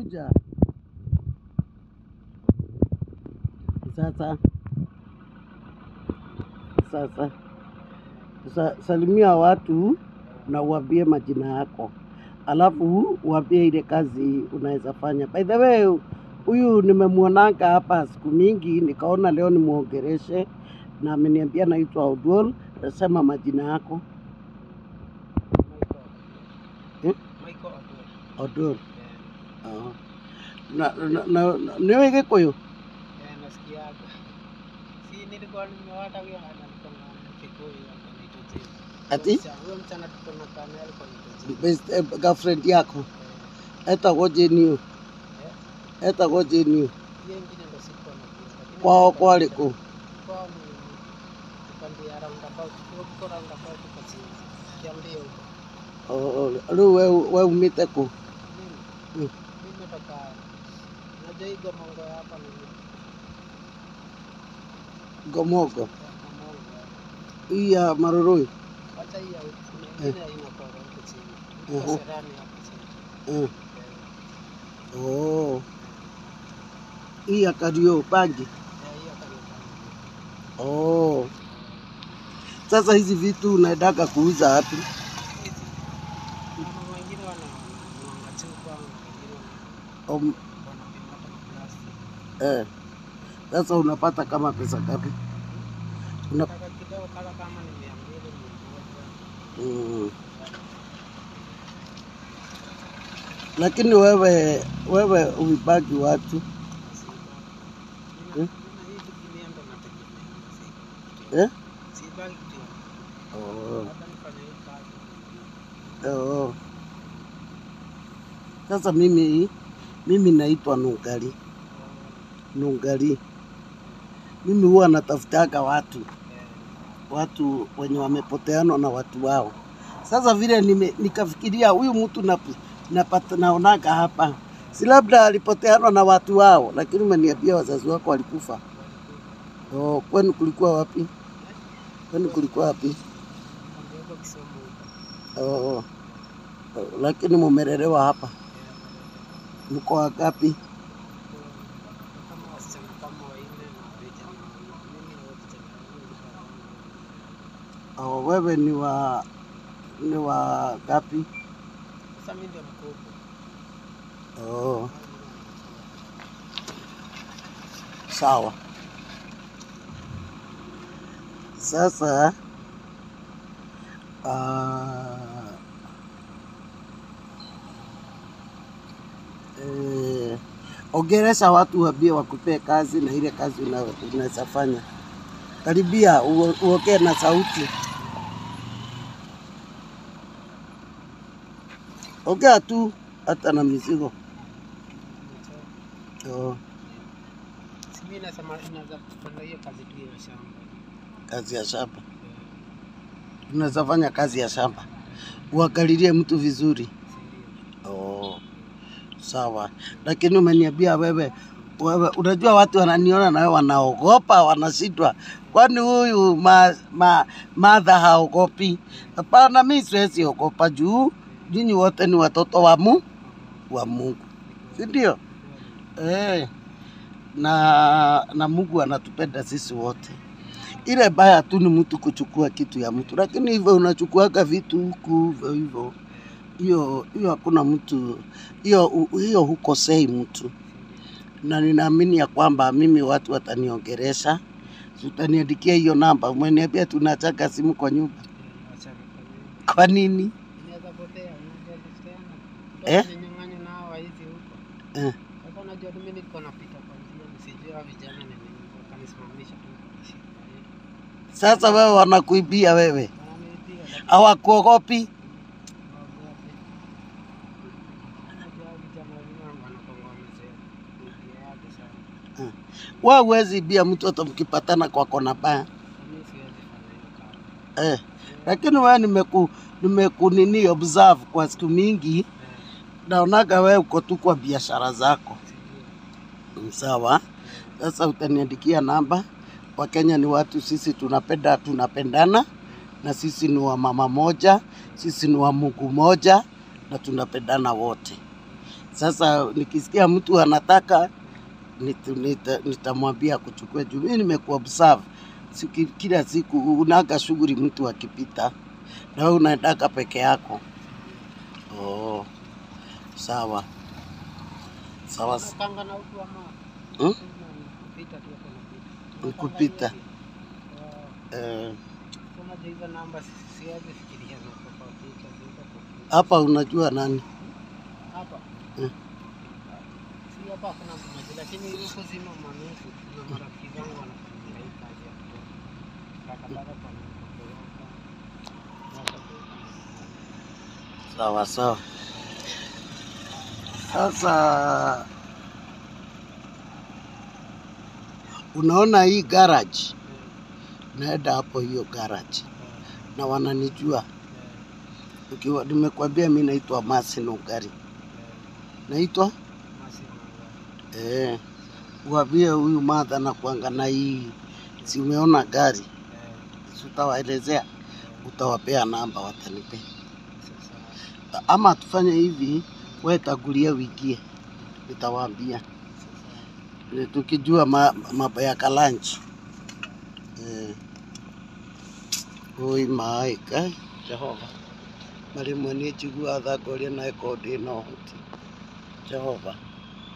kuja sasa sasa sa, salimia watu na uambie majina yako, alafu uambie ile kazi unaweza fanya. By the way, huyu nimemwonanga hapa siku mingi, nikaona leo nimwongereshe na ameniambia naitwa Odwol. Nasema majina yako Eh? Michael Odwor. Odwol. Oh. Na, na, na, na, niwe Gikuyu? Eh, nasikiaga. Si nilikuwa nimewata huyo alikuwa na Kikuyu akaniita jina. Ati? Huyo msichana- Huyo msichana tuko na kanae alikuwa anaitwa jina. Best, eh, girlfriend yako Eh, etagwo Jeniu etagwo Jeniu hiyo ingine ndo sikuwa najua, lakini kwao alikuwa- kwari kũ kwao ni upande ya roundabout, huko roundabout kwa chini. Kiambia huko. rĩu we we umĩte kũ Mimi Mm. mimi nimetoka unajua hii Gomongo ya hapa ni ngomongo Gomongo. hii ya maroroi Wacha hii ya huku, kuna ingine haina kora huko chini. Mhm. Huko Serani hapo chini. Eh. Oh. hii ya Kariobangi Eh, hiyo Kariobangi. oh. Sasa hizi vitu unaendaga kuuza wapi? Kuna wengine wana wananuanga chupa, wengine wana- Um, wanapima hata maglasi. eh. Sasa unapata kama pesa ngapi? Una, Nataka kidogo kala kama ni mia mbili, mia moja. mm. Lakini wewe wewe uibagi watu Nina- Eh? nina hii dunia ndo nategemea, si- eh? sibaki tu. oh. Labda nifanye hii kazi. Oh. Sasa mimi mimi naitwa Nungari. Nungari. Mimi huwa natafutaga watu watu wenye wamepoteanwa na watu wao. Sasa vile nime, nikafikiria huyu mtu nap- napata naonaga hapa, si labda alipoteanwa na watu wao, lakini umeniambia wazazi wako walikufa. Oh, kwenu kulikuwa wapi? Kwenu kulikuwa wapi? Ndio huko Kisumu huko. Oh, oh, lakini mumelelewa hapa. Mko wangapi? kama wasichana kama wanne na vijana mimi na vijana wawili. Oh, wewe ni wa ni wa gapi? Sasa mimi ndio mkubwa. Oh, sawa. Sasa uh, eh, ongeresha watu waambie wakupee kazi na ile kazi una- unaweza fanya. Karibia uo- uongee na sauti. Ongea tu hata na mizigo. Oh, Si mimi nasema inaweza kufanya hiyo kazi tu ya shamba. kazi ya shamba. Unaweza fanya kazi ya shamba. Uangalilie mtu vizuri. Si Oh, sawa. Lakini umeniambia wewe, wewe unajua watu wananiona na wewe wanaogopa, wanashindwa. Kwani huyu ma, ma, madha haogopi? Hapana, mi siwezi ogopa juu nyinyi wote ni watoto wa mu, wa Mungu, si ndio? Eh, na na Mungu anatupenda sisi wote. Ile baya tu ni mtu kuchukua kitu ya mtu, lakini hivyo unachukuaga vitu huku hivyo hivyo hiyo hiyo hakuna mtu hiyo hiyo hukosei mtu, na ninaamini ya kwamba mimi watu wataniongeresha, Si utaniandikia hiyo namba. Umeniambia tunataka simu kwa nyumba, Wacha nifanye. kwa nini? Inaweza potea, unajua tena. Eh? Ndio nyang'anya nao waizi huko. Eh. Sasa unajua mimi niko napita kwa njia nisijue hao vijana ni nini. Wakanisimamisha tu wakashika. Eh, Sasa wewe wanakuibia wewe, wananiitia, lakini hawakuogopi? hawaogopi. Unajua hao vijana wengine wanakuanga wamezoea kuibia watu sana. Wewe huwezi ibia mtu hata mkipatana kwa kona baya Mimi siwezi fanya hiyo kazi. eh. Lakini wewe nimeku nimekunini observe kwa siku mingi, naonaga wewe uko tu kwa biashara zako. Mm, Sawa. Sasa utaniandikia namba. Wakenya ni watu, sisi tunapenda tunapendana, na sisi ni wa mama moja, sisi ni wa Mungu moja, na tunapendana wote. Sasa nikisikia mtu anataka nit- nita- nitamwambia kuchukua juu mimi nimekuobserve Siki, kila siku unaga shughuli mtu akipita na wewe unaendaka peke yako. Oh, sawa sawa. s- Unakanga na utu ama Hmm? kupita tu hapo napita. Ni kupita. Oh, Eh, unajua hizo namba si- siwezi fikiria za kupita, ziko kupita. hapa unajua nani? Hapa. Hmm. Si hapa hakuna mtu mmoja, lakini huko zima manusu na marafiki zangu wanafanya hii kazi ya kutoa takataka kwa mkoroka. Sawa sawa. Sasa unaona hii garage, naenda hapo hiyo garage na wananijua. Ukiwa nimekwambia mimi naitwa Masin Ugari, naitwa eh, uambie huyu madha na kuanga na hii, si umeona gari, si utawaelezea, utawapea namba, watanipea ama tufanye hivi, wewe tangulia uingie, nitawaambia Eh, tukijua ma- mambo ya kalanchi eh. ui maĩ ngai jehova na rĩmwe nĩ njiguaga tha ngoria naĩ korwo ndĩ na ũhoti jehova